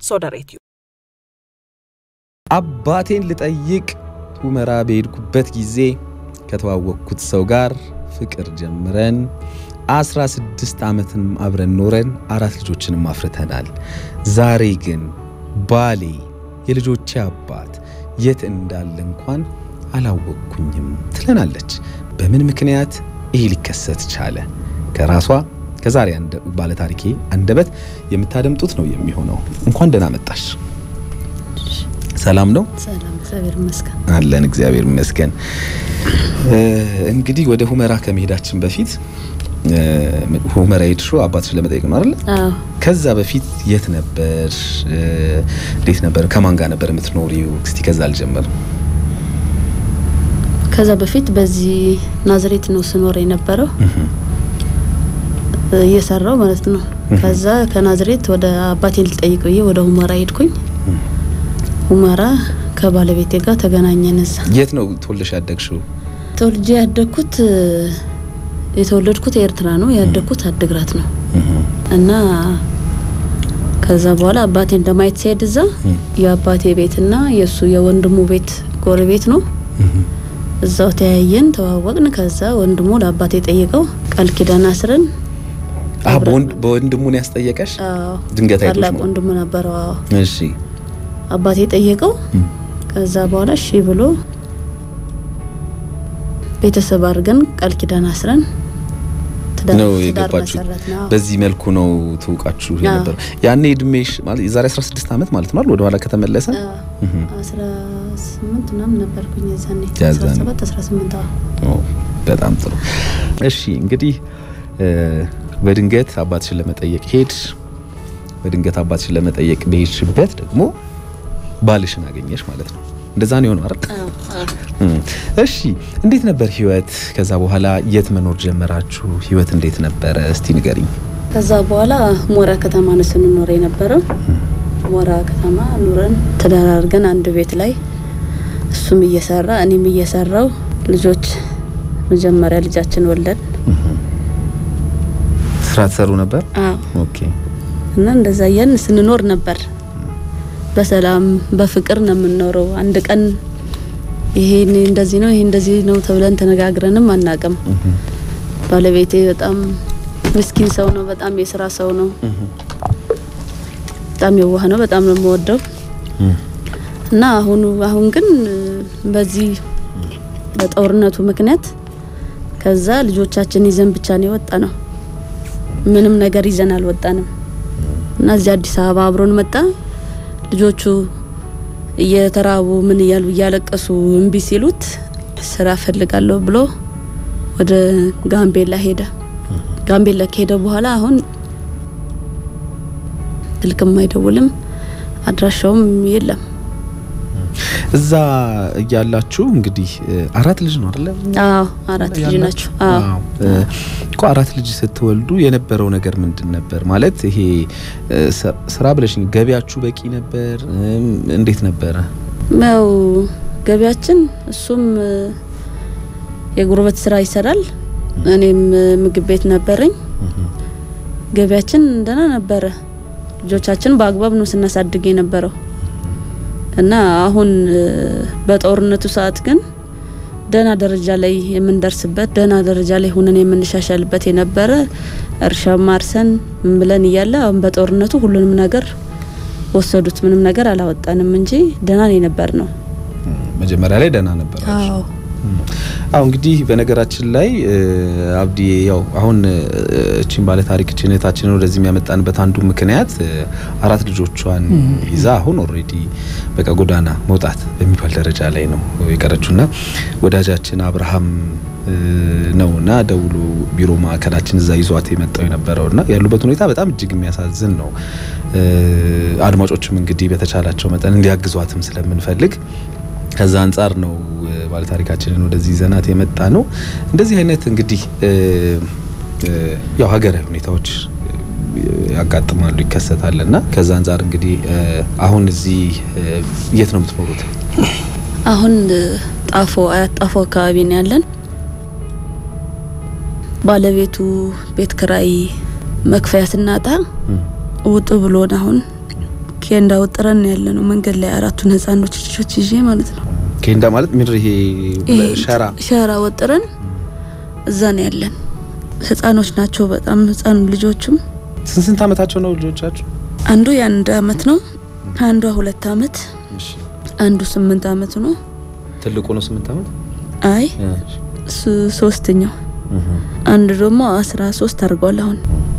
ሶደሬትዩ አባቴን ልጠይቅ ሁመራ በሄድኩበት ጊዜ ከተዋወቅኩት ሰው ጋር ፍቅር ጀምረን 16 ዓመትንም አብረን ኖረን አራት ልጆችንም አፍርተናል። ዛሬ ግን ባሌ የልጆቼ አባት የት እንዳለ እንኳን አላወቅኩኝም ትለናለች። በምን ምክንያት ይሄ ሊከሰት ቻለ? ከራሷ ከዛሬ ባለታሪኬ አንደበት የምታደምጡት ነው የሚሆነው። እንኳን ደህና መጣሽ። ሰላም ነው? ሰላም፣ እግዚአብሔር ይመስገን። አለን እግዚአብሔር ይመስገን። እንግዲህ ወደ ሁመራ ከመሄዳችን በፊት ሁመራ ሄድሽው አባትሽን ለመጠየቅ ነው አይደል? አዎ፣ ከዛ በፊት የት ነበር? እንዴት ነበር? ከማን ጋር ነበር የምትኖሪው? እስቲ ከዛ አልጀመር። ከዛ በፊት በዚህ ናዝሬት ነው ስኖር የነበረው እየሰራው ማለት ነው። ከዛ ከናዝሬት ወደ አባቴን ልጠይቅ ብዬ ወደ ሁመራ ሄድኩኝ። ሁመራ ከባለቤቴ ጋር ተገናኘን። እዛ የት ነው ተወልደሽ ያደግሽው? ተወልጄ ያደግኩት የተወለድኩት ኤርትራ ነው፣ ያደግኩት አድግራት ነው እና ከዛ በኋላ አባቴን ለማየት ሲሄድ እዛ የአባቴ ቤትና የእሱ የወንድሙ ቤት ጎረቤት ነው። እዛው ተያየን፣ ተዋወቅን። ከዛ ወንድሙ ለአባቴ ጠይቀው ቃል ኪዳን አስረን አዎ፣ በወንድሙን ያስጠየቀሽ አዎ፣ ድንገት አይቶሽ ታላቅ ነው? ወንድሙ ነበረው። አዎ እሺ አባቴ ጠየቀው። ከዛ በኋላ እሺ ብሎ ቤተሰብ አድርገን ቃል ኪዳን አስረን ትዳር ነው ትዳር የገባችሁ። መሰረትን። አዎ። በዚህ መልኩ ነው ትውቃችሁ የነበረው። ያኔ እድሜሽ ማለት የዛሬ 16 ዓመት ማለት ነው አይደል? ወደ ኋላ ከተመለሰ አስራ ስምንት ምናምን ነበርኩኝ የዛኔ ያዛኔ። አስራ ሰባት አስራ ስምንት አዎ ኦ፣ በጣም ጥሩ። እሺ እንግዲህ እ፣ በድንገት አባትሽን ለመጠየቅ ሄድሽ። በድንገት አባትሽን ለመጠየቅ በሄድሽበት ደግሞ ባልሽን አገኘሽ ማለት ነው። እንደዛ ነው የሆነው አይደል? እም፣ እሺ እንዴት ነበር ህይወት? ከዛ በኋላ የት መኖር ጀመራችሁ? ህይወት እንዴት ነበረ? እስቲ ንገሪኝ። ከዛ በኋላ ሞራ ከተማ ነው ስንኖር የነበረው። ሞራ ከተማ ኑረን ትዳር አድርገን አንድ ቤት ላይ እሱም እየሰራ እኔም እየሰራው ልጆች መጀመሪያ ልጃችን ወለድ ስራ ትሰሩ ነበር? አዎ ኦኬ። እና እንደዛ እያልን ስንኖር ነበር። በሰላም በፍቅር ነው የምንኖረው። አንድ ቀን ይሄ እንደዚህ ነው ይሄ እንደዚህ ነው ተብለን ተነጋግረንም አናቅም። ባለቤቴ በጣም ምስኪን ሰው ነው። በጣም የስራ ሰው ነው። በጣም የዋህ ነው። በጣም ነው የምወደው እና አሁኑ አሁን ግን በዚህ በጦርነቱ ምክንያት ከዛ ልጆቻችን ይዘን ብቻ ነው የወጣ ነው። ምንም ነገር ይዘን አልወጣንም እና እዚህ አዲስ አበባ አብሮን መጣ። ልጆቹ እየተራቡ ምን እያሉ እያለቀሱ እምቢ ሲሉት ስራ ፈልጋለሁ ብሎ ወደ ጋምቤላ ሄደ። ጋምቤላ ከሄደ በኋላ አሁን ስልክም አይደውልም፣ አድራሻውም የለም። እዛ እያላችሁ እንግዲህ እ፣ አራት ልጅ ነው አይደለ? አዎ አራት ልጅ ናቸው። አዎ አዎ እ፣ እኮ አራት ልጅ ስትወልዱ የነበረው ነገር ምንድን ነበር? ማለት ይሄ እ፣ ስ- ስራ ብለሽኝ ገቢያችሁ በቂ ነበር? እም፣ እንዴት ነበረ? ያው ገቢያችን እሱም እ፣ የጉርበት ስራ ይሰራል። እኔም እ፣ ምግብ ቤት ነበረኝ። ገቢያችን ደህና ነበረ። ልጆቻችን በአግባብ ነው ስናሳድግ የነበረው እና አሁን እ፣ በጦርነቱ ሰዓት ግን ደህና ደረጃ ላይ የምንደርስበት ደህና ደረጃ ላይ ሆነን የምንሻሻልበት የነበረ እርሻ ማርሰን ምን ብለን እያለ አሁን በጦርነቱ ሁሉንም ነገር ወሰዱት። ምንም ነገር አላወጣንም እንጂ ደህና ነው የነበር ነው። መጀመሪያ ላይ ደህና ነበር። አዎ አሁ እንግዲህ በነገራችን ላይ እ፣ አብዲ ያው አሁን እ፣ እቺን ባለ ታሪክ እህታችንን ወደዚህ የሚያመጣንበት አንዱ ምክንያት እ፣ አራት ልጆቿን ይዛ አሁን ኦልሬዲ በቃ ጎዳና መውጣት በሚባል ደረጃ ላይ ነው የቀረችውና ወዳጃችን አብርሃም እ፣ ነውና ደውሎ ቢሮ ማዕከላችን እዛ ይዟት የመጣው የነበረውና ያሉበት ሁኔታ በጣም እጅግ የሚያሳዝን ነው። እ፣ አድማጮችም እንግዲህ በተቻላቸው መጠን እንዲያግዟትም ስለምንፈልግ ከዛ አንጻር ነው እ፣ ባለታሪካችንን ወደዚህ ዘናት የመጣ ነው። እንደዚህ አይነት እንግዲህ እ፣ እ፣ ያው ሀገራዊ ሁኔታዎች እ፣ ያጋጥማሉ ይከሰታል እና ከዛ አንጻር እንግዲህ እ፣ አሁን እዚህ እ፣ የት ነው የምትኖሩት? አሁን እ፣ ጣፎ አያት ጣፎ አካባቢ ነው ያለን። ባለቤቱ ቤት ክራይ መክፈያ ስናጣ ውጡ ብሎን አሁን ኬንዳ ወጥረን ያለ ነው መንገድ ላይ አራቱን ህጻኖች ልጆች ይዤ ማለት ነው። ኬንዳ ማለት ምድር ይሄ ሸራ ሸራ ወጥረን እዛ ነው ያለን። ህጻኖች ናቸው በጣም ህጻን ልጆቹም። ስንት ስንት አመታቸው ነው ልጆቻችሁ? አንዱ የአንድ አመት ነው፣ አንዷ ሁለት አመት፣ እሺ አንዱ ስምንት አመቱ ነው። ትልቁ ነው ስምንት አመት። አይ ሱ- ሶስተኛው አንድ ደግሞ አስራ ሶስት አድርጓል አሁን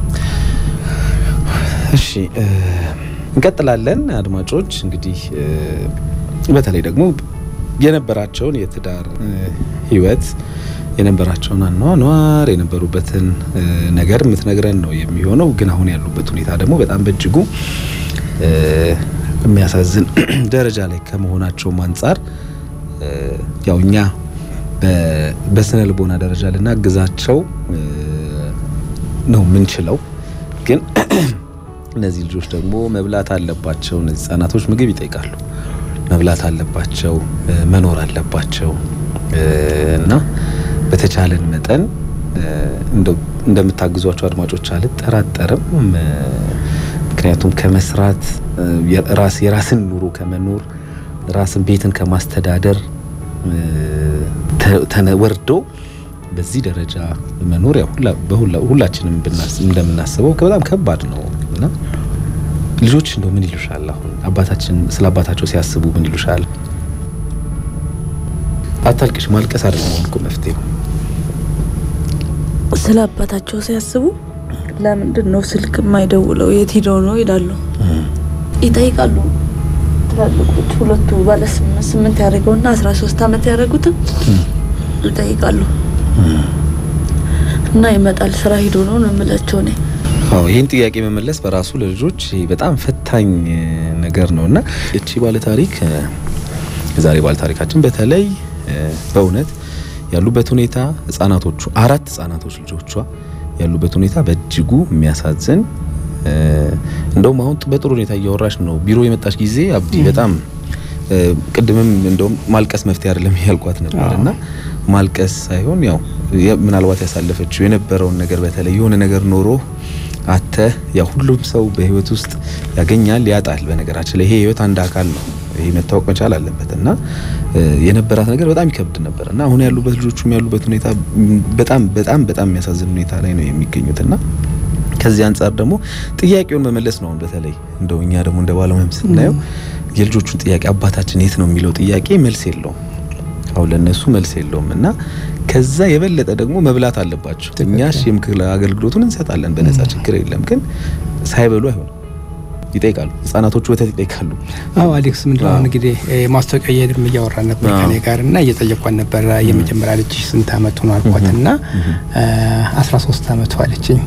እሺ እ፣ እንቀጥላለን። አድማጮች እንግዲህ እ፣ በተለይ ደግሞ የነበራቸውን የትዳር እ፣ ህይወት የነበራቸውን አኗኗር የነበሩበትን እ፣ ነገር የምትነግረን ነው የሚሆነው። ግን አሁን ያሉበት ሁኔታ ደግሞ በጣም በእጅጉ እ፣ የሚያሳዝን ደረጃ ላይ ከመሆናቸውም አንጻር እ፣ ያው እኛ በ- በስነ ልቦና ደረጃ ልናግዛቸው እ፣ ነው የምንችለው ግን እነዚህ ልጆች ደግሞ መብላት አለባቸው። እነዚህ ህጻናቶች ምግብ ይጠይቃሉ፣ መብላት አለባቸው፣ እ፣ መኖር አለባቸው እ፣ እና በተቻለን መጠን እ፣ እንደው እንደምታግዟቸው አድማጮች አልጠራጠርም። እ፣ ምክንያቱም ከመስራት እ፣ የራስ የራስን ኑሮ ከመኖር ራስን ቤትን ከማስተዳደር እ፣ ተ- ተነ- ወርዶ በዚህ ደረጃ መኖር ያው ሁላ- በሁላ- ሁላችንም ብናስ- እንደምናስበው በጣም ከባድ ነው እና ልጆች እንደው ምን ይሉሻል? አሁን አባታችን ስለ አባታቸው ሲያስቡ ምን ይሉሻል? አታልቅሽ። ማልቀስ አይደለም አሁን እኮ መፍትሄው። ስለ አባታቸው ሲያስቡ ለምንድን ነው ስልክ የማይደውለው የት ሄደው ነው ይላሉ፣ ይጠይቃሉ። ትላልቆች ሁለቱ ባለ ስምንት ስምንት ያደረገውና አስራ ሶስት አመት ያደረጉትም ይጠይቃሉ እና ይመጣል ስራ ሂዶ ነው ነው የምላቸው እኔ አዎ ይህን ጥያቄ መመለስ በራሱ ለልጆች በጣም ፈታኝ እ, ነገር ነው እና እቺ ባለታሪክ እ, የዛሬ ባለታሪካችን በተለይ እ, በእውነት ያሉበት ሁኔታ ህጻናቶቹ አራት ህጻናቶች ልጆቿ ያሉበት ሁኔታ በእጅጉ የሚያሳዝን እ፣ እንደውም አሁን በጥሩ ሁኔታ እያወራሽ ነው። ቢሮ የመጣች ጊዜ አብዲ በጣም እ፣ ቅድምም እንደውም ማልቀስ መፍትሄ አይደለም ያልኳት ነበር እና ማልቀስ ሳይሆን ያው የ- ምናልባት ያሳለፈችው የነበረውን ነገር በተለይ የሆነ ነገር ኖሮ አተ ያው ሁሉም ሰው በህይወት ውስጥ ያገኛል ያጣል። በነገራችን ላይ ይሄ ህይወት አንድ አካል ነው። ይሄ መታወቅ መቻል አለበት እና እ፣ የነበራት ነገር በጣም ይከብድ ነበር እና አሁን ያሉበት ልጆቹም ያሉበት ሁኔታ ም፣ በጣም በጣም በጣም የሚያሳዝን ሁኔታ ላይ ነው የሚገኙት እና ከዚህ አንጻር ደግሞ ጥያቄውን መመለስ ነው። አሁን በተለይ እንደው እኛ ደግሞ እንደ ባለሙያም ስናየው የልጆቹን ጥያቄ አባታችን የት ነው የሚለው ጥያቄ መልስ የለውም። አሁን ለነሱ መልስ የለውም እና ከዛ የበለጠ ደግሞ መብላት አለባቸው። እኛ እሺ የምክር አገልግሎቱን እንሰጣለን በነጻ ችግር የለም። ግን ሳይበሉ አይሆንም። ይጠይቃሉ። ህጻናቶቹ ወተት ይጠይቃሉ። አዎ አሌክስ ምንድነው አሁን እንግዲህ እ፣ ማስታወቂያ እየሄድን እያወራን ነበር አዎ። ከኔ ጋር እና እየጠየኳን ነበረ የመጀመሪያ ልጅ ስንት አመቱ ነው አልኳት እና አስራ ሶስት አመቱ አለችኝ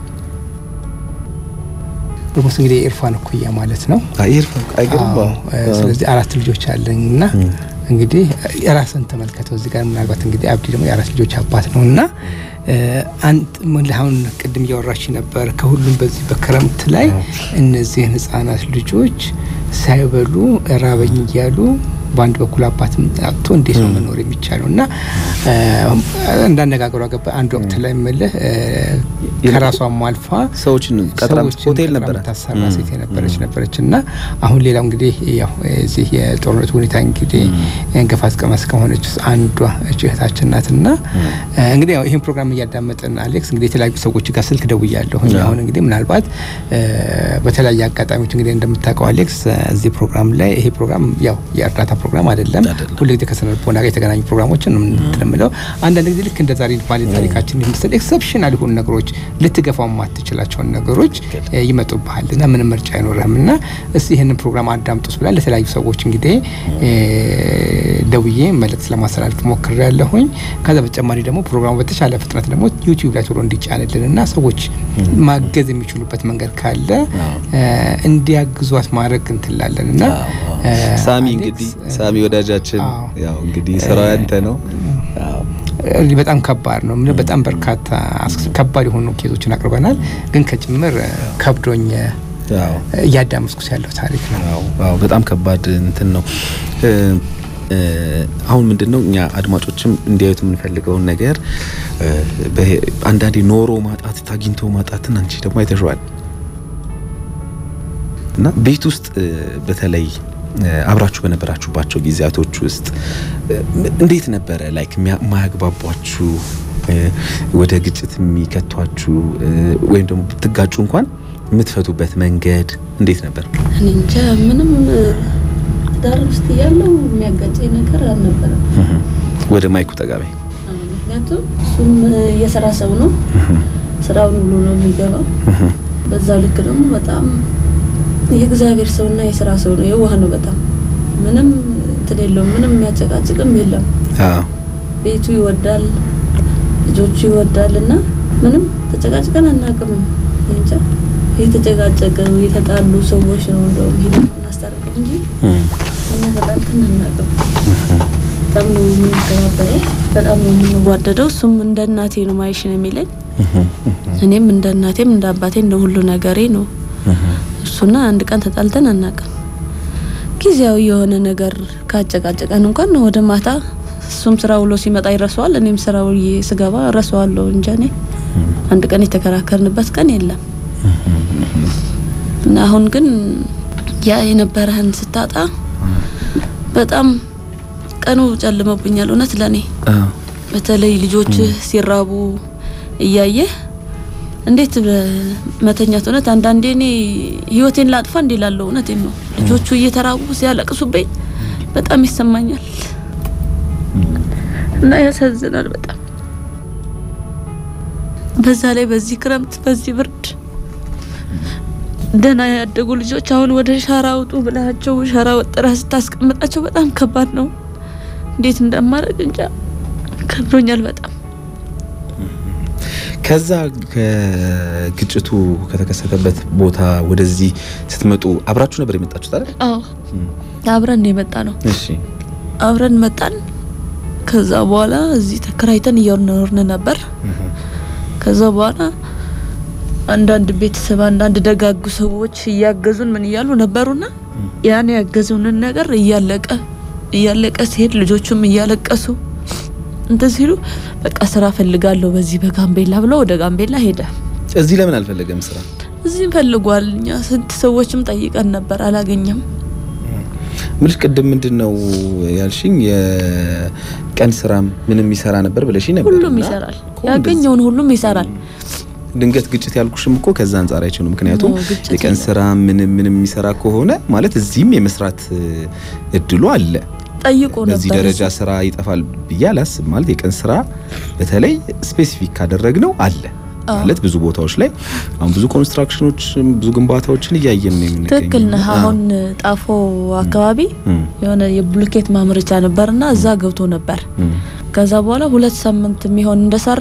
ኦልሞስት እንግዲህ የኢርፋን እኩያ ማለት ነው አይርፋ አይገርም። አዎ፣ እ፣ ስለዚህ አራት ልጆች አለኝ እና እንግዲህ የራስን ተመልከተው እዚህ ጋር ምናልባት እንግዲህ አብዲ ደግሞ የአራት ልጆች አባት ነው እና እ፣ አንድ ምን አሁን ቅድም እያወራች ነበር ከሁሉም በዚህ በክረምት ላይ እነዚህን ህጻናት ልጆች ሳይበሉ ራበኝ እያሉ በአንድ በኩል አባትም አጥቶ እንዴት ነው መኖር የሚቻለው? እና እ፣ እንዳነጋገሯ ገባ አንድ ወቅት ላይ ምልህ እ፣ ከራሷም አልፋ ሰዎችን ቀጥራ ሰዎችን ሆቴል ቀጥራ ነበረ የምታሰራ ሴት የነበረች ነበረች እና አሁን ሌላው እንግዲህ ያው እዚህ የጦርነቱ ሁኔታ እንግዲህ ገፋት ቀመስ ከሆነች ውስጥ አንዷ እች እህታችን ናት እና እንግዲህ ያው ይህን ፕሮግራም እያዳመጥን አሌክስ እንግዲህ የተለያዩ ሰዎች ጋር ስልክ ደውያለሁ። አሁን እንግዲህ ምናልባት እ፣ በተለያየ አጋጣሚዎች እንግዲህ እንደምታውቀው አሌክስ እዚህ ፕሮግራም ላይ ይሄ ፕሮግራም ያው የእርዳታ ፕሮግራም አይደለም። አይደለም። ሁሉ ጊዜ ከስነ ልቦና ጋር የተገናኙ ፕሮግራሞችን ነው የምንለው። አንዳንድ ጊዜ ልክ እንደ ዛሬ ባለ ታሪካችን ምስል ኤክሰፕሽናል የሆኑ ነገሮች ልትገፋው የማትችላቸውን ነገሮች እ፣ ይመጡብሃል እና ምንም ምርጫ አይኖርህም እና እስቲ ይህንን ፕሮግራም አዳምጡስ ብላ ለተለያዩ ሰዎች እንግዲህ እ፣ ደውዬ መልእክት ለማስተላለፍ ሞክሬ ያለሁኝ። ከዛ በተጨማሪ ደግሞ ፕሮግራሙ በተቻለ ፍጥነት ደግሞ ዩቲዩብ ላይ ቶሎ እንዲጫንልን እና ሰዎች ማገዝ የሚችሉበት መንገድ ካለ እ፣ እንዲያግዟት ማድረግ እንትላለን እና እ፣ ሳሚ አሌክስ፣ እንግዲህ ሳሚ ወዳጃችን አዎ። ያው እንግዲህ ስራው ያንተ ነው። አዎ እ፣ በጣም ከባድ ነው። ምን በጣም በርካታ አስ- ከባድ የሆኑ ኬዞችን አቅርበናል። ግን ከጭምር እ፣ ከብዶኝ እ፣ አዎ እያዳመስኩት ያለው ታሪክ ነው። አዎ አዎ በጣም ከባድ እንትን ነው። እ፣ እ፣ አሁን ምንድነው እኛ አድማጮችም እንዲያዩት የምንፈልገውን ነገር እ፣ በ- አንዳንዴ ኖሮ ማጣት ታግኝቶ ማጣትን አንቺ ደግሞ አይተሽዋል። እና ቤት ውስጥ በተለይ አብራችሁ በነበራችሁባቸው ጊዜያቶች ውስጥ እንዴት ነበረ ላይክ ማያግባቧችሁ ወደ ግጭት የሚከቷችሁ ወይም ደግሞ ብትጋጩ እንኳን የምትፈቱበት መንገድ እንዴት ነበር? እኔ እንጃ ምንም ዳር ውስጥ ያለው የሚያጋጨኝ ነገር አልነበረም። ወደ ማይኩ ጠጋቤ ምክንያቱም እሱም የስራ ሰው ነው፣ ስራውን ብሎ ነው የሚገባው። በዛው ልክ ደግሞ በጣም የእግዚአብሔር ሰውና የስራ ሰው ነው። የዋህ ነው በጣም ምንም እንትን የለውም። ምንም የሚያጨቃጭቅም የለም። ቤቱ ይወዳል፣ ልጆቹ ይወዳል እና ምንም ተጨቃጭቀን አናውቅም። እንጃ የተጨቃጨቀው የተጣሉ ሰዎች ነው እንደውም ሄደ እናስታርቀው እንጂ እኛ ተጣልተን አናውቅም። በጣም ነው የምንከባበረው፣ በጣም ነው የምንዋደደው። እሱም እንደ እናቴ ነው ማይሽ ነው የሚለኝ፣ እኔም እንደ እናቴም እንደ አባቴ እንደ ሁሉ ነገሬ ነው እሱና አንድ ቀን ተጣልተን አናውቅም። ጊዜያዊ የሆነ ነገር ካጨቃጨቀን እንኳን ወደ ማታ እሱም ስራ ውሎ ሲመጣ ይረሳዋል፣ እኔም ስራ ውዬ ስገባ እረሳዋለሁ እንጂ እኔ አንድ ቀን የተከራከርንበት ቀን የለም። እና አሁን ግን ያ የነበረህን ስታጣ በጣም ቀኑ ጨልመብኛል። እውነት ለኔ በተለይ ልጆች ሲራቡ እያየህ እንዴት መተኛት እውነት አንዳንዴ እኔ ህይወቴን ላጥፋ እንዴ ላለው እውነቴን ነው። ልጆቹ እየተራቡ ሲያለቅሱብኝ በጣም ይሰማኛል እና ያሳዝናል በጣም በዛ ላይ በዚህ ክረምት በዚህ ብርድ ደህና ያደጉ ልጆች አሁን ወደ ሸራ አውጡ ብላቸው ሸራ ወጥረህ ስታስቀምጣቸው በጣም ከባድ ነው። እንዴት እንደማደርግ እንጃ ከብዶኛል በጣም። ከዛ ከግጭቱ ከተከሰተበት ቦታ ወደዚህ ስትመጡ አብራችሁ ነበር የመጣችሁት አይደል? አዎ አብረን ነው የመጣ ነው። እሺ አብረን መጣን። ከዛ በኋላ እዚህ ተከራይተን እየኖርን ነበር። ከዛ በኋላ አንዳንድ ቤተሰብ አንዳንድ ደጋጉ ሰዎች እያገዙን ምን እያሉ ነበሩና ያን ያገዙንን ነገር እያለቀ እያለቀ ሲሄድ ልጆቹም እያለቀሱ እንትን ሲሉ በቃ ስራ ፈልጋለሁ በዚህ በጋምቤላ ብሎ ወደ ጋምቤላ ሄደ። እዚህ ለምን አልፈለገም ስራ? እዚህም ፈልጓል። እኛ ስንት ሰዎችም ጠይቀን ነበር፣ አላገኘም። ምልሽ ቅድም ምንድን ነው ያልሽኝ? የቀን ስራም ምንም ይሰራ ነበር ብለሽኝ ነበር። ሁሉም እና ይሰራል፣ እኮ ያገኘውን ሁሉም ይሰራል። ድንገት ግጭት ያልኩሽም እኮ ከዛ አንጻር አይቼ ነው። ምክንያቱም ኖ፣ ግጭት የቀን የለም። ስራ ምንም ምንም የሚሰራ ከሆነ ማለት እዚህም የመስራት እድሉ አለ። ጠይቆ በዚህ ነበር ደረጃ ስራ ይጠፋል ብዬ አላስብም። ማለት የቀን ስራ በተለይ ስፔሲፊክ ካደረግነው አለ አዎ። ማለት ብዙ ቦታዎች ላይ አሁን ብዙ ኮንስትራክሽኖች ብዙ ግንባታዎችን እያየን ነው የምንገኘው። ትክክል ነህ። አዎ። አሁን ጣፎ አካባቢ እም፣ የሆነ የብሎኬት ማምረቻ ነበርና እዛ ገብቶ ነበር። እም፣ ከዛ በኋላ ሁለት ሳምንት የሚሆን እንደሰራ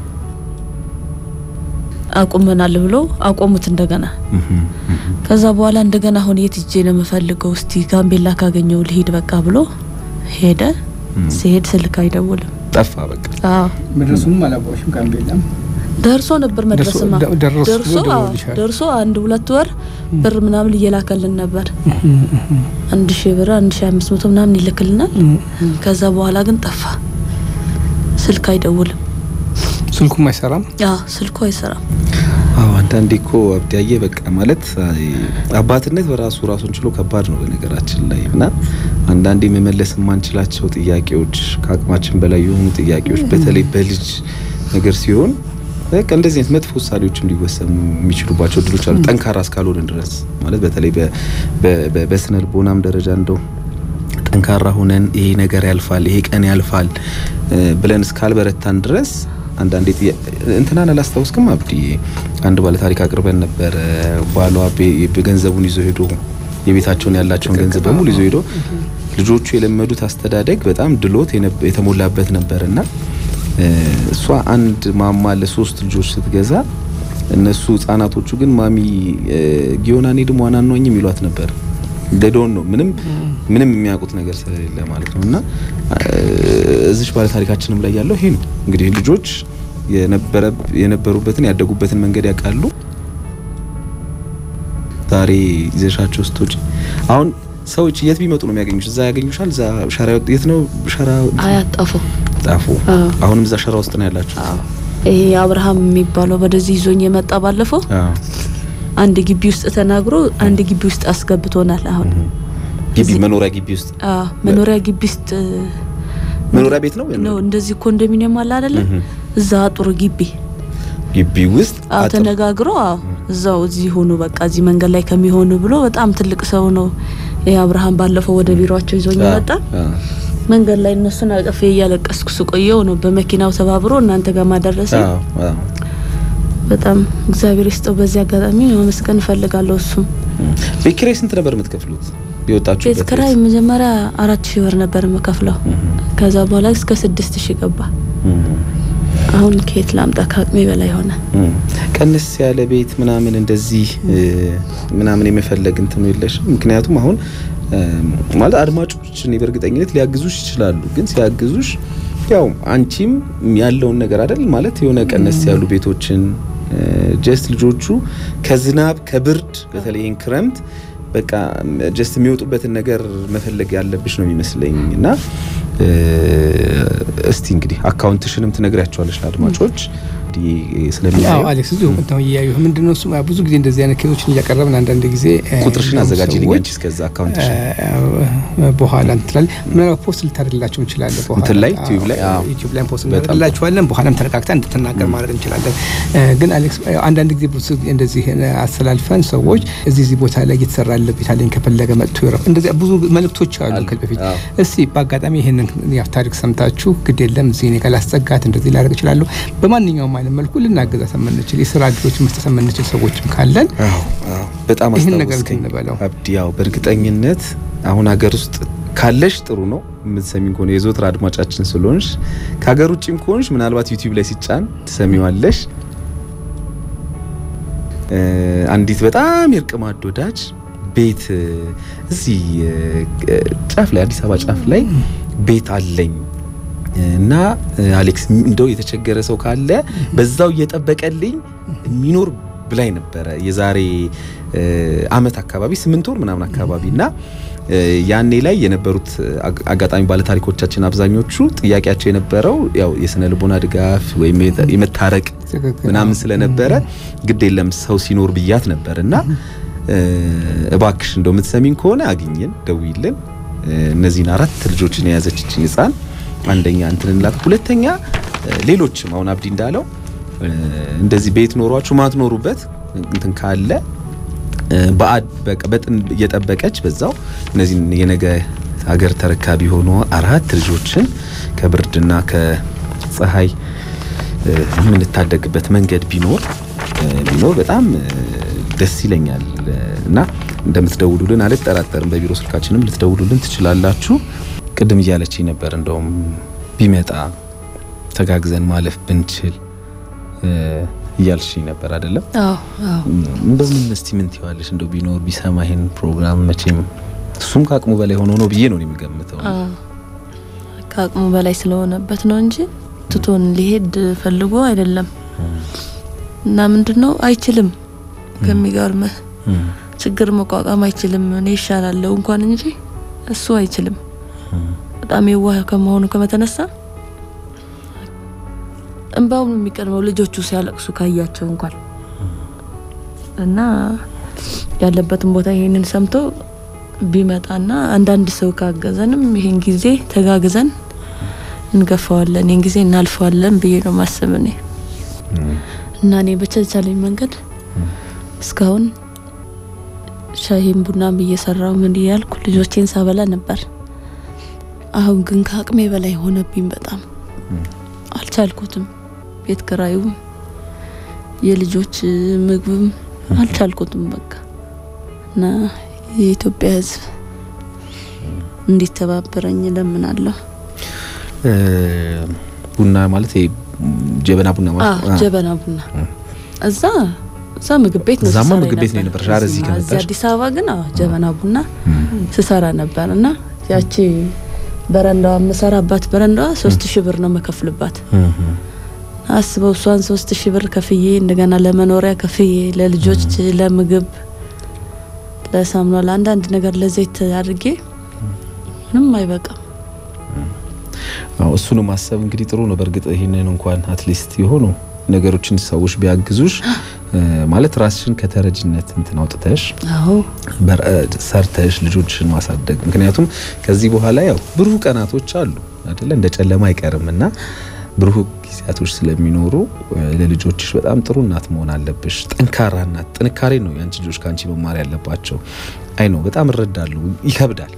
አቁመናል ብሎ አቆሙት እንደገና። እም፣ እም። ከዛ በኋላ እንደገና አሁን የት ሄጄ ነው የምፈልገው? እስቲ ጋምቤላ ካገኘው ልሂድ በቃ ብሎ ሄደ። ሲሄድ ስልክ አይደውልም። ጠፋ በቃ። አዎ መድረሱንም አላወቅሽም ጋምቤላም ደርሶ ነበር መድረስማ ደርሶ- ደርሶ ደርሶ አዎ፣ ደውልሻል። ደርሶ አንድ ሁለት ወር ብር ምናምን እየላከልን ነበር። አንድ ሺህ ብር አንድ ሺህ አምስት መቶ ምናምን ይልክልናል። ከዛ በኋላ ግን ጠፋ። ስልክ አይደውልም። ስልኩም አይሰራም። አዎ ስልኩ አይሰራም። አዎ አንዳንዴ እኮ አብዳዬ በቃ ማለት አይ፣ አባትነት በራሱ ራሱን ችሎ ከባድ ነው በነገራችን ላይ እና አንዳንዴ መመለስ የማንችላቸው ጥያቄዎች ከአቅማችን በላይ የሆኑ ጥያቄዎች በተለይ በልጅ ነገር ሲሆን በቃ እንደዚህ አይነት መጥፎ ውሳኔዎችም ሊወሰኑ የሚችሉባቸው እድሎች አሉ። ጠንካራ እስካልሆንን ድረስ ማለት በተለይ በ- በ- በ- በስነ ልቦናም ደረጃ እንደው ጠንካራ ሆነን ይሄ ነገር ያልፋል፣ ይሄ ቀን ያልፋል እ ብለን እስካልበረታን ድረስ አንዳንዴ ጥያ- እንትናን አላስታውስክም አብዲ አንድ ባለ ታሪክ አቅርበን ነበር። ባሏ ቤ- ገንዘቡን ይዞ ሄዶ የቤታቸውን ያላቸውን ገንዘብ በሙሉ ይዞ ሄዶ ልጆቹ የለመዱት አስተዳደግ በጣም ድሎት የነበ- የተሞላበት ነበርና እ እሷ አንድ ማማ ለሶስት ልጆች ስትገዛ እነሱ ህጻናቶቹ ግን ማሚ ጊዮና እኔ ደግሞ ዋናኗኝ የሚሏት ነበር። ደዶን ነው ምንም ምንም የሚያውቁት ነገር ስለሌለ ማለት ነው። እና እዚች ባለ ታሪካችንም ላይ ያለው ይሄ ነው እንግዲህ ልጆች የነበረ የነበሩበትን ያደጉበትን መንገድ ያውቃሉ። ዛሬ ይዘሻቸው ስትወጪ አሁን ሰዎች የት ቢመጡ ነው የሚያገኙሽ? እዛ ያገኙሻል። እዛ ሸራ የት ነው ሸራ አያጣፉ ጣፉ። አዎ። አሁንም እዛ ሸራ ውስጥ ነው ያላችሁ? ይሄ አብርሃም የሚባለው ወደዚህ ይዞኝ የመጣ ባለፈው አዎ። አንድ ግቢ ውስጥ ተናግሮ አንድ ግቢ ውስጥ አስገብቶናል። አሁን ግቢ መኖሪያ ግቢ ውስጥ አዎ መኖሪያ ግቢ ውስጥ መኖሪያ ቤት ነው ነው እንደዚህ ኮንዶሚኒየም አለ አይደለ? እዛ አጥሩ ግቢ ግቢ ውስጥ አዎ አጥር። ተነጋግሮ አዎ እዛው እዚህ ሆኑ በቃ እዚህ መንገድ ላይ ከሚሆኑ ብሎ በጣም ትልቅ ሰው ነው። ይሄ አብርሃም ባለፈው ወደ ቢሮአቸው ይዞኝ አ- መጣ። አ- መንገድ ላይ እነሱን አቅፌ እያለቀስኩ ስቆየው ነው በመኪናው ተባብሮ እናንተ ጋር ማደረሰ። አዎ፣ አዎ። በጣም እግዚአብሔር ይስጠው። በዚህ አጋጣሚ ማመስገን እፈልጋለሁ። እሱም ቤት ኪራይ ስንት ነበር የምትከፍሉት? የወጣችሁበት ቤት ክራይ መጀመሪያ አራት ሺህ ብር ነበር የምከፍለው። ከዛ በኋላ እስከ ስድስት ሺህ ገባ። እም፣ አሁን ከየት ላምጣ? ከአቅሜ በላይ ሆነ። እም። ቀንስ ያለ ቤት ምናምን እንደዚህ እ፣ ምናምን የመፈለግ እንትኑ የለሽም? ምክንያቱም አሁን እም፣ ማለት አድማጮች እኔ በእርግጠኝነት ሊያግዙሽ ይችላሉ። ግን ሲያግዙሽ ያው አንቺም ያለውን ነገር አይደል ማለት የሆነ ቀነስ ያሉ ቤቶችን ጀስት ልጆቹ ከዝናብ ከብርድ በተለይ ይህን ክረምት በቃ ጀስት የሚወጡበትን ነገር መፈለግ ያለብሽ ነው የሚመስለኝ እና እ፣ እስቲ እንግዲህ አካውንትሽንም ትነግሪያቸዋለሽ ለአድማጮች እንግዲህ ስለሚያዩ አዎ አሌክስ እዚሁ ነው እያዩ ምንድነው እሱ ብዙ ጊዜ እንደዚህ አይነት ኬዞችን እያቀረብን አንዳንድ ጊዜ እ፣ ቁጥርሽን እንደውም አዘጋጅልኝ ሰዎች አንቺ እስከዛ አካውንትሽን እ፣ በኋላ እንትላል ምናልባት ፖስት ልታደርግላቸው እንችላለን። በኋላ እንትን ላይ አዎ፣ ዩቲዩብ ላይ አዎ። ዩቲዩብ ላይ ፖስት በጣም እናደርግላችኋለን። በኋላም ተነቃቅታ እንድትናገር ማድረግ እንችላለን። እ፣ ግን አሌክስ እ፣ አንዳንድ ጊዜ ብዙ ጊዜ እንደዚህ እ፣ አስተላልፈን ሰዎች እዚህ እዚህ ቦታ ላይ እየተሰራ ያለ ቤት አለኝ ከፈለገ መጥቶ ይረፍ እንደዚህ ብዙ መልእክቶች አሉ አሉ። ከዚህ በፊት አዎ። እስቲ በአጋጣሚ ይህንን ያው ታሪክ ሰምታችሁ ግድ የለም እዚህ እኔ ጋር ላስጠጋት እንደዚህ ላደርግ እችላለሁ በማንኛውም አይነት መልኩ ልናገዛት የምንችል የስራ እድሎች መስጠት የምንችል ሰዎችም ካለን አዎ፣ አዎ። በጣም ይህን ነገር አስታወስከኝ እንበለው። አብዲ። ያው በእርግጠኝነት አሁን ሀገር ውስጥ ካለሽ ጥሩ ነው የምትሰሚኝ ከሆነ የዘወትር አድማጫችን ስለሆንሽ፣ ከሀገር ውጭም ከሆንሽ ምናልባት ዩቲዩብ ላይ ሲጫን ትሰሚዋለሽ። እ፣ አንዲት በጣም የእርቅ ማዕድ ወዳጅ ቤት እ፣ እዚህ እ፣ ጫፍ ላይ አዲስ አበባ ጫፍ ላይ ቤት አለኝ እና እ፣ አሌክስ እንደው የተቸገረ ሰው ካለ በዛው እየጠበቀልኝ የሚኖር ብላኝ ነበረ የዛሬ እ፣ አመት አካባቢ ስምንት ወር ምናምን አካባቢ እና እ፣ ያኔ ላይ የነበሩት አግ- አጋጣሚ ባለታሪኮቻችን አብዛኞቹ ጥያቄያቸው የነበረው ያው የስነ ልቦና ድጋፍ ወይም የተ- የመታረቅ ትክክል። ምናምን ስለነበረ ግድ የለም ሰው ሲኖር ብያት ነበር እና እ፣ እባክሽ እንደው የምትሰሚኝ ከሆነ አግኝን ደውይልን እ፣ እነዚህን አራት ልጆችን የያዘችችን ህፃን አንደኛ እንትን እንላት፣ ሁለተኛ እ፣ ሌሎችም አሁን አብዲ እንዳለው እ፣ እንደዚህ ቤት ኖሯችሁ ማትኖሩበት እንትን ካለ እ፣ በአድ በቃ በጥን እየጠበቀች በዛው እነዚህን የነገ ሀገር ተረካቢ የሆኑ አራት ልጆችን ከብርድና ከፀሐይ እ፣ የምንታደግበት መንገድ ቢኖር እ፣ ቢኖር በጣም እ፣ ደስ ይለኛል እ፣ እና እንደምትደውሉልን አልጠራጠርም። በቢሮ ስልካችንም ልትደውሉልን ትችላላችሁ። ቅድም እያለችኝ ነበር እንደውም ቢመጣ ተጋግዘን ማለፍ ብንችል እ፣ እያልሽኝ ነበር አይደለም? አዎ አዎ እንደምን እስቲ ምን ትይዋለሽ? እንደው ቢኖር ቢሰማ ይሄን ፕሮግራም መቼም እሱም ከአቅሙ በላይ ሆኖ ነው ብዬ ነው እኔ የምገምተው። አዎ ከአቅሙ በላይ ስለሆነበት ነው እንጂ ትቶን ሊሄድ ፈልጎ አይደለም። እና ምንድነው አይችልም። ከሚገርምህ እም፣ ችግር መቋቋም አይችልም። እኔ ይሻላለሁ እንኳን እንጂ እሱ አይችልም። በጣም የዋህ ከመሆኑ ከመተነሳ እንባው ነው የሚቀድመው ልጆቹ ሲያለቅሱ ካያቸው እንኳን እና ያለበትን ቦታ ይሄንን ሰምቶ ቢመጣና አንዳንድ ሰው ካገዘንም ይሄን ጊዜ ተጋግዘን እንገፋዋለን፣ ይህን ጊዜ እናልፈዋለን ብዬ ነው ማስብ እኔ እና እኔ በተቻለኝ መንገድ እስካሁን ሻሂም ቡናም እየሰራው ምን እያልኩ ልጆቼን ሳበላ ነበር። አሁን ግን ከአቅሜ በላይ ሆነብኝ። በጣም አልቻልኩትም። ቤት ክራዩም የልጆች ምግብም አልቻልኩትም። በቃ እና የኢትዮጵያ ሕዝብ እንዲተባበረኝ እለምናለሁ። እ፣ ቡና ማለት ይሄ ጀበና ቡና ማለት አዎ ነው። ጀበና ቡና እዛ እዛ ምግብ ቤት ነው እዛማ ስሰራ ምግብ ቤት ነው የነበረው። የነበረሽ። ኧረ እዚህ እዚህማ- እዚህ ከመጣሽ? አዲስ አበባ ግን አዎ ጀበና ቡና ስሰራ ነበር እና ያቺ በረንዳዋ የምሰራባት በረንዳዋ ሶስት ሺህ ብር ነው መከፍልባት። እም፣ አስበው እሷን ሶስት ሺህ ብር ከፍዬ እንደገና ለመኖሪያ ከፍዬ ለልጆች ለምግብ ለሳሙና ለአንዳንድ ነገር ለዘይት አድርጌ ምንም አይበቃም። አዎ እሱን ማሰብ እንግዲህ ጥሩ ነው። በእርግጥ ይህንን እንኳን አትሊስት የሆኑ ነገሮችን ሰዎች ቢያግዙሽ ማለት ራስሽን ከተረጅነት እንትን አውጥተሽ አዎ ሰርተሽ ልጆችሽን ማሳደግ ምክንያቱም ከዚህ በኋላ ያው ብሩህ ቀናቶች አሉ አይደለ እንደ ጨለማ አይቀርም እና ብሩህ ጊዜያቶች ስለሚኖሩ ለልጆችሽ በጣም ጥሩ እናት መሆን አለብሽ። ጠንካራ እናት። ጥንካሬ ነው የአንቺ ልጆች ከአንቺ መማር ያለባቸው። አይ ነው በጣም እረዳለሁ። ይከብዳል።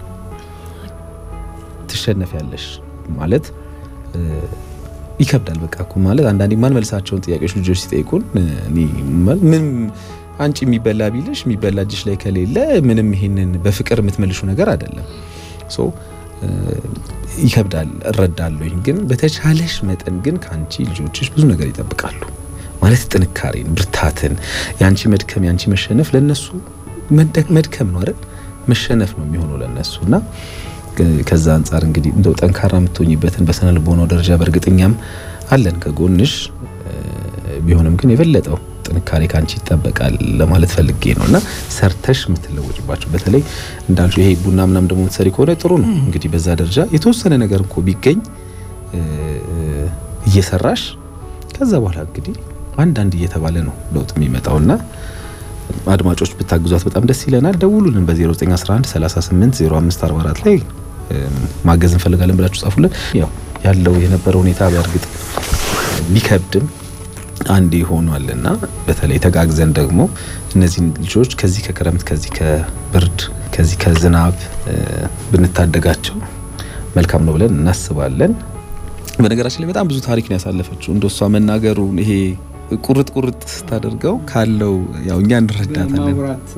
ትሸነፊያለሽ ማለት ይከብዳል። በቃ እኮ ማለት አንዳንዴ ማን መልሳቸውን ጥያቄዎች ልጆች ሲጠይቁን ምን አንቺ የሚበላ ቢልሽ የሚበላ እጅሽ ላይ ከሌለ ምንም ይሄንን በፍቅር የምትመልሹ ነገር አይደለም። ሶ ይከብዳል፣ እረዳለሁኝ። ግን በተቻለሽ መጠን ግን ከአንቺ ልጆችሽ ብዙ ነገር ይጠብቃሉ። ማለት ጥንካሬን፣ ብርታትን፣ የአንቺ መድከም የአንቺ መሸነፍ ለነሱ መድከም ነው አይደል? መሸነፍ ነው የሚሆነው ለነሱ እና ከዛ አንጻር እንግዲህ እንደው ጠንካራ የምትሆኝበትን በስነ ልቦናው ደረጃ በእርግጠኛም አለን ከጎንሽ። ቢሆንም ግን የበለጠው ጥንካሬ ካንቺ ይጠበቃል ለማለት ፈልጌ ነው እና ሰርተሽ የምትለወጭባቸው በተለይ እንዳልሹ ይሄ ቡና ምናም ደግሞ የምትሰሪ ከሆነ ጥሩ ነው። እንግዲህ በዛ ደረጃ የተወሰነ ነገር እኮ ቢገኝ እየሰራሽ ከዛ በኋላ እንግዲህ አንዳንድ እየተባለ ነው ለውጥ የሚመጣውና አድማጮች ብታግዟት በጣም ደስ ይለናል። ደውሉልን በ0911 38 0544 ላይ ማገዝ እንፈልጋለን ብላችሁ ጻፉልን። ያው ያለው የነበረ ሁኔታ በእርግጥ ቢከብድም አንድ ሆኗልና በተለይ ተጋግዘን ደግሞ እነዚህን ልጆች ከዚህ ከክረምት ከዚህ ከብርድ ከዚህ ከዝናብ ብንታደጋቸው መልካም ነው ብለን እናስባለን። በነገራችን ላይ በጣም ብዙ ታሪክ ነው ያሳለፈችው። እንደሷ መናገሩን ይሄ ቁርጥ ቁርጥ ስታደርገው ካለው ያው እኛ እንረዳታለን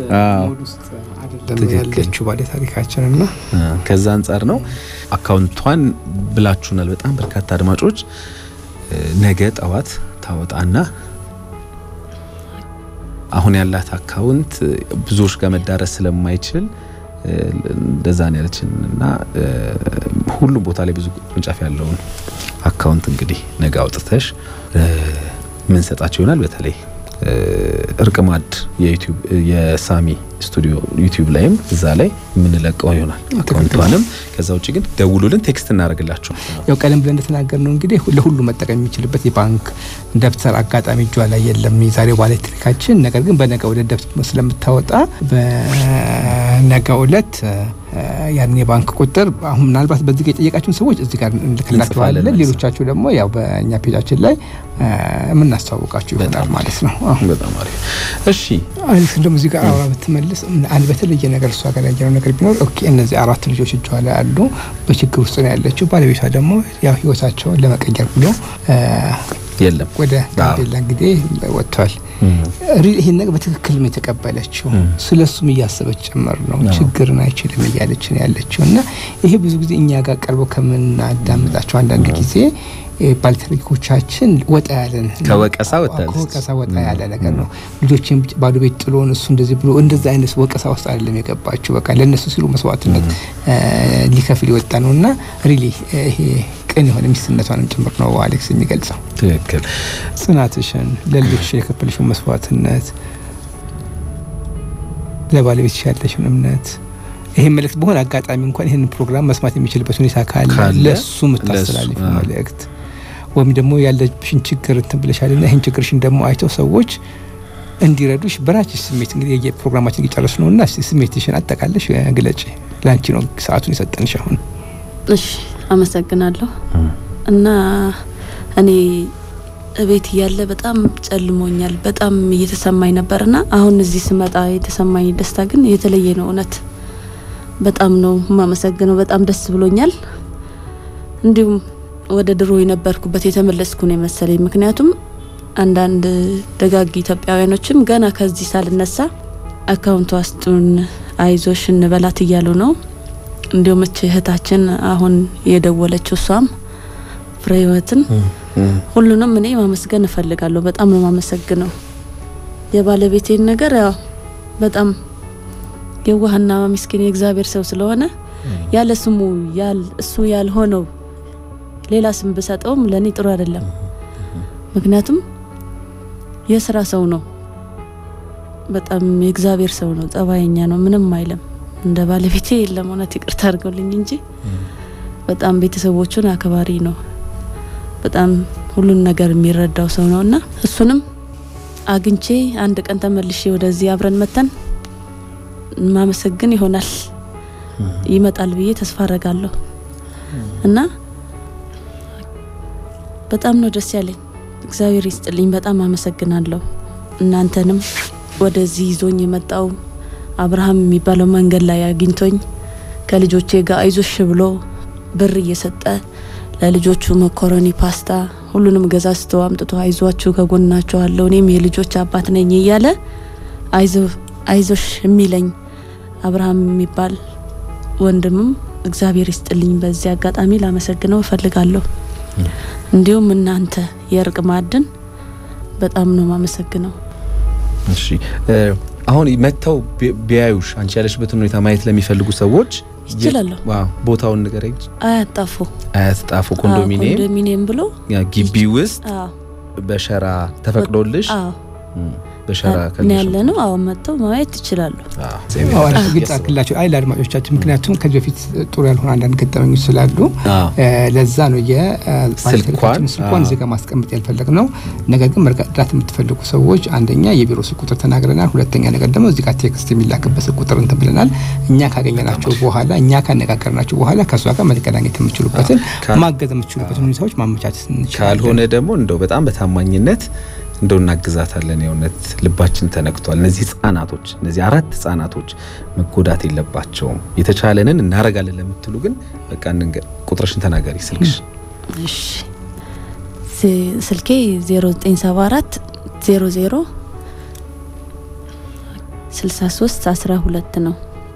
ያለችው ባለ ታሪካችን እና ከዛ አንጻር ነው አካውንቷን ብላችሁናል። በጣም በርካታ አድማጮች ነገ ጠዋት ታወጣና አሁን ያላት አካውንት ብዙዎች ጋር መዳረስ ስለማይችል እንደዛ ነው ያለችን እና ሁሉም ቦታ ላይ ብዙ ቅርንጫፍ ያለውን አካውንት እንግዲህ ነገ አውጥተሽ ምን ሰጣቸው ይሆናል። በተለይ እርቅ ማዕድ የዩቲዩብ የሳሚ ስቱዲዮ ዩቲዩብ ላይም እዛ ላይ የምንለቀው ይሆናል አካውንቷንም። ከዛ ውጭ ግን ደውሉልን፣ ቴክስት እናደርግላቸው። ያው ቀደም ብለን እንደተናገር ነው እንግዲህ ለሁሉ መጠቀም የሚችልበት የባንክ ደብተር አጋጣሚ እጇ ላይ የለም የዛሬው ባለ ታሪካችን። ነገር ግን በነገ ዕለት ደብተር ስለምታወጣ በነገ ዕለት ያን የባንክ ቁጥር አሁን ምናልባት በዚህ ጋር የጠየቃችሁን ሰዎች እዚህ ጋር እንልክላችኋለን። ሌሎቻችሁ ደግሞ ያው በእኛ ፔጃችን ላይ የምናስተዋውቃችሁ ይሆናል ማለት ነው። በጣም አሪፍ። እሺ አሊስ እንደውም እዚህ ጋር አውራ ብትመልስ አንድ በተለየ ነገር እሷ ጋር ያየነው ነገር ቢኖር ኦኬ፣ እነዚህ አራት ልጆች እጇ ላይ አሉ፣ በችግር ውስጥ ነው ያለችው። ባለቤቷ ደግሞ ያው ህይወታቸውን ለመቀየር ብሎ የለም ወደ ጋምቤላ እንግዲህ ወጥቷል። ይህን ነገር በትክክል ነው የተቀበለችው። ስለ እሱም እያሰበች ጭምር ነው። ችግርን አይችልም እያለች ነው ያለችው እና ይሄ ብዙ ጊዜ እኛ ጋር ቀርበው ከምናዳምጣቸው አንዳንድ ጊዜ ባለታሪኮቻችን ወጣ ያለን ከወቀሳ ወጣለች ከወቀሳ ወጣ ያለ ነገር ነው። ልጆችን ባዶ ቤት ጥሎን እሱ እንደዚህ ብሎ እንደዚህ አይነት ወቀሳ ውስጥ አይደለም የገባችው። በቃ ለእነሱ ሲሉ መስዋዕትነት ሊከፍል የወጣ ነው እና ሪሊ ይሄ ቅን የሆነ ሚስትነቷንም ጭምር ነው አሌክስ የሚገልጸው። ትክክል። ጽናትሽን፣ ለልጆች የከፈልሽውን መስዋዕትነት፣ ለባለቤትሽ ያለሽን እምነት ይሄን መልእክት በሆነ አጋጣሚ እንኳን ይህን ፕሮግራም መስማት የሚችልበት ሁኔታ ካለ ለሱ የምታስተላልፍ መልእክት ወይም ደግሞ ያለብሽን ችግር እንትን ብለሻልና ይህን ችግርሽን ደግሞ አይተው ሰዎች እንዲረዱሽ በራችሽ ስሜት እንግዲህ የፕሮግራማችን እየጨረስ ነው እና ስሜትሽን አጠቃለሽ ግለጭ። ለአንቺ ነው ሰዓቱን የሰጠንሽ አሁን። እሺ አመሰግናለሁ። እና እኔ እቤት እያለ በጣም ጨልሞኛል፣ በጣም እየተሰማኝ ነበርና አሁን እዚህ ስመጣ የተሰማኝ ደስታ ግን የተለየ ነው። እውነት በጣም ነው የማመሰግነው። በጣም ደስ ብሎኛል። እንዲሁም ወደ ድሮ የነበርኩበት የተመለስኩ ነው የመሰለኝ። ምክንያቱም አንዳንድ ደጋግ ኢትዮጵያውያኖችም ገና ከዚህ ሳልነሳ አካውንቱ አስጡን፣ አይዞሽ እንበላት እያሉ ነው። እንዲሁም እች እህታችን አሁን የደወለችው እሷም ፍሬ ህይወትን ሁሉንም እኔ ማመስገን እፈልጋለሁ። በጣም ነው ማመሰግነው። የባለቤቴን ነገር ያው በጣም የዋህና ምስኪን የእግዚአብሔር ሰው ስለሆነ ያለ ስሙ ያል እሱ ያልሆነው ሌላ ስም ብሰጠውም ለእኔ ጥሩ አይደለም። ምክንያቱም የስራ ሰው ነው። በጣም የእግዚአብሔር ሰው ነው። ጸባየኛ ነው። ምንም አይልም። እንደ ባለቤቴ የለም። እውነት ይቅርታ አድርገውልኝ እንጂ በጣም ቤተሰቦቹን አክባሪ ነው። በጣም ሁሉን ነገር የሚረዳው ሰው ነውና እሱንም አግኝቼ አንድ ቀን ተመልሼ ወደዚህ አብረን መተን ማመሰግን ይሆናል ይመጣል ብዬ ተስፋ አረጋለሁ እና በጣም ነው ደስ ያለኝ። እግዚአብሔር ይስጥልኝ። በጣም አመሰግናለሁ። እናንተንም ወደዚህ ይዞኝ የመጣው አብርሃም የሚባለው መንገድ ላይ አግኝቶኝ ከልጆቼ ጋር አይዞሽ ብሎ ብር እየሰጠ ለልጆቹ መኮረኒ፣ ፓስታ ሁሉንም ገዛዝቶ አምጥቶ አይዟችሁ ከጎናችሁ አለው እኔም የልጆች አባት ነኝ እያለ አይዞሽ የሚለኝ አብርሃም የሚባል ወንድምም እግዚአብሔር ይስጥልኝ። በዚህ አጋጣሚ ላመሰግነው እፈልጋለሁ። እንዲሁም እናንተ የእርቅ ማዕድን በጣም ነው ማመሰግነው። እሺ አሁን መጥተው ቢያዩሽ አንቺ ያለሽበትን ሁኔታ ማየት ለሚፈልጉ ሰዎች ይችላለሁ። ዋው ቦታውን ንገረኝ። አያጣፉ አያስጣፉ ኮንዶሚኒየም ኮንዶሚኒየም ብሎ ግቢ ውስጥ አዎ በሸራ ተፈቅዶልሽ አዎ በሸራ ነው ያለ ነው። አዎ መጥተው ማየት ትችላሉ። አዋራሽ ግልጽ አድርግላቸው አይ ለአድማጮቻችን፣ ምክንያቱም ከዚህ በፊት ጥሩ ያልሆነ አንዳንድ ገጠመኞች ስላሉ ለዛ ነው የስልኳን ስልኳን እዚህ ጋር ማስቀመጥ ያልፈለግ ነው። ነገር ግን መርዳት የምትፈልጉ ሰዎች አንደኛ የቢሮ ስልክ ቁጥር ተናግረናል። ሁለተኛ ነገር ደግሞ እዚህ ጋር ቴክስት የሚላክበት ስልክ ቁጥር እንትን ብለናል። እኛ ካገኘናቸው በኋላ እኛ ካነጋገርናቸው በኋላ ከእሷ ጋር መገናኘት የምችሉበትን ማገዝ የምትችሉበትን ሁኔታዎች ማመቻቸት እንችላለን። ካልሆነ ደግሞ እንደው በጣም በታማኝነት እንደው እናግዛታለን። የእውነት ልባችን ተነክቷል። እነዚህ ህጻናቶች እነዚህ አራት ህጻናቶች መጎዳት የለባቸውም። የተቻለንን እናረጋለን ለምትሉ ግን በቃ ቁጥርሽን ተናገሪ። ስልክሽ? እሺ ስልኬ 0974 00 63 12 ነው።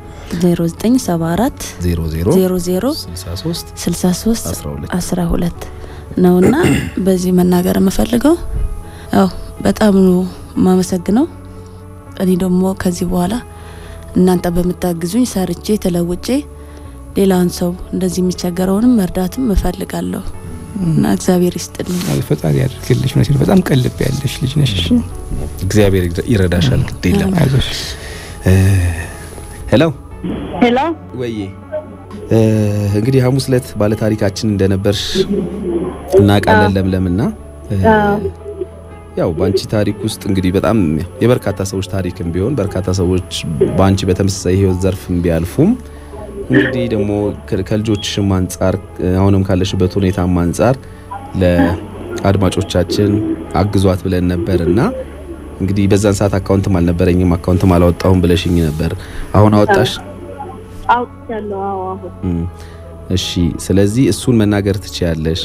0974 00 63 63 12 ነውና በዚህ መናገር የምፈልገው ያው በጣም ነው የማመሰግነው። እኔ ደግሞ ከዚህ በኋላ እናንተ በምታግዙኝ ሰርቼ ተለውጬ ሌላውን ሰው እንደዚህ የሚቸገረውንም መርዳትም እፈልጋለሁ እና እግዚአብሔር ይስጥልኝ። ፈጣሪ ያድርግልሽ። መሲል በጣም ቀልብ ያለሽ ልጅ ነሽ። እግዚአብሔር ይረዳሻል። ግድ የለም አይዞሽ። ሄሎ ሄሎ ወዬ እንግዲህ ሐሙስ ዕለት ባለታሪካችን እንደነበርሽ እናውቃለን ለምለምና ያው በአንቺ ታሪክ ውስጥ እንግዲህ በጣም የበርካታ ሰዎች ታሪክም ቢሆን በርካታ ሰዎች በአንቺ በተመሳሳይ ህይወት ዘርፍም ቢያልፉም እንግዲህ ደግሞ ከልጆችሽም አንጻር አሁንም ካለሽበት ሁኔታም አንጻር ለአድማጮቻችን አግዟት ብለን ነበር እና እንግዲህ በዛን ሰዓት አካውንትም አልነበረኝም አካውንትም አላወጣሁም ብለሽኝ ነበር። አሁን አወጣሽ? አውጥቻለሁ። አዎ አሁን እሺ። ስለዚህ እሱን መናገር ትችያለሽ።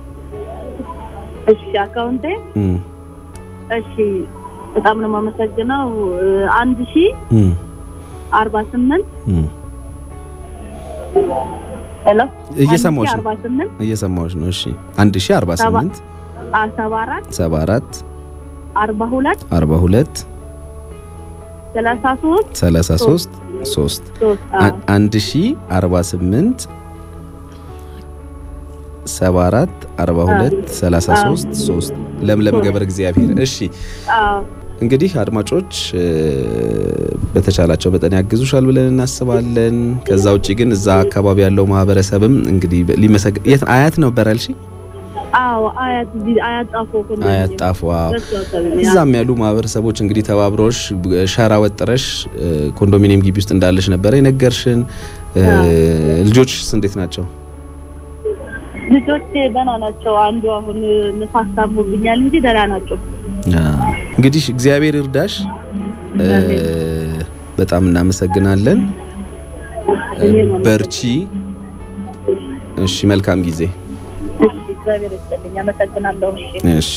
እሺ አካውንቴ እሺ በጣም ነው የማመሰግነው። አንድ ሺ አርባ ስምንት ሄሎ እየሰማሁሽ ነው አርባ ስምንት እየሰማሁሽ ነው። እሺ አንድ ሺ አርባ ስምንት ሰባ አራት ሰባ አራት አርባ ሁለት አርባ ሁለት ሰላሳ ሶስት ሰላሳ ሶስት ሶስት አንድ ሺ አርባ ስምንት ሰባ አራት አርባ ሁለት ሰላሳ ሶስት ሶስት ለምለም ገብረ እግዚአብሔር። እሺ እንግዲህ አድማጮች በተቻላቸው መጠን ያግዙሻል ብለን እናስባለን። ከዛ ውጭ ግን እዛ አካባቢ ያለው ማህበረሰብም እንግዲህ ሊመሰግ የት አያት ነበር ያልሽ? አዎ አያት አያት ጣፎ አያት ጣፎ። እዛም ያሉ ማህበረሰቦች እንግዲህ ተባብሮሽ ሸራ ወጥረሽ ኮንዶሚኒየም ግቢ ውስጥ እንዳለሽ ነበረ የነገርሽን። ልጆችስ እንዴት ናቸው? ልጆች ደህና ናቸው። አንዱ አሁን ንፋስ ታሞብኛል እንጂ ደህና ናቸው። እንግዲህ እግዚአብሔር ይርዳሽ። በጣም እናመሰግናለን። በርቺ። እሺ፣ መልካም ጊዜ። እግዚአብሔር ይስጥልኝ። አመሰግናለሁ። እሺ፣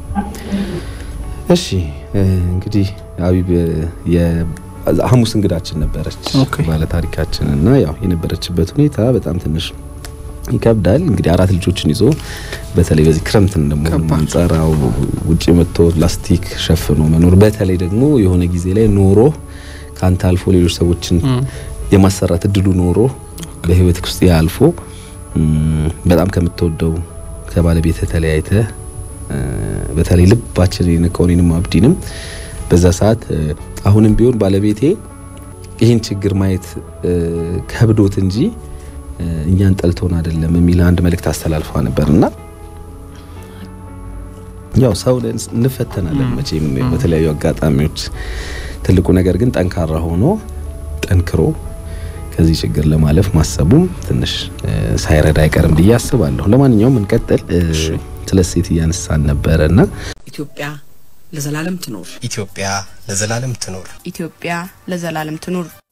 እሺ። እንግዲህ አቢብ የሐሙስ እንግዳችን ነበረች ባለ ታሪካችን እና ያው የነበረችበት ሁኔታ በጣም ትንሽ ይከብዳል። እንግዲህ አራት ልጆችን ይዞ በተለይ በዚህ ክረምት እንደመሆኑ አንጻር ውጭ መጥቶ ላስቲክ ሸፍኖ መኖር በተለይ ደግሞ የሆነ ጊዜ ላይ ኖሮ ካንተ አልፎ ሌሎች ሰዎችን የማሰራት እድሉ ኖሮ በህይወት ውስጥ ያልፎ በጣም ከምትወደው ከባለቤት ተለያይተ በተለይ ልባችን የነካው እኔንም አብዲንም በዛ ሰዓት አሁንም ቢሆን ባለቤቴ ይህን ችግር ማየት ከብዶት እንጂ እኛን ጠልቶን አይደለም የሚል አንድ መልእክት አስተላልፋ ነበርና ያው ሰው ነን፣ እንፈተናለን መቼም በተለያዩ አጋጣሚዎች። ትልቁ ነገር ግን ጠንካራ ሆኖ ጠንክሮ ከዚህ ችግር ለማለፍ ማሰቡም ትንሽ እ፣ ሳይረዳ አይቀርም ብዬ አስባለሁ። ለማንኛውም እንቀጥል። እ፣ ስለ ሴት እያነሳን ነበረና ኢትዮጵያ ለዘላለም ትኖር። ኢትዮጵያ ለዘላለም ትኖር። ኢትዮጵያ ለዘላለም ትኑር።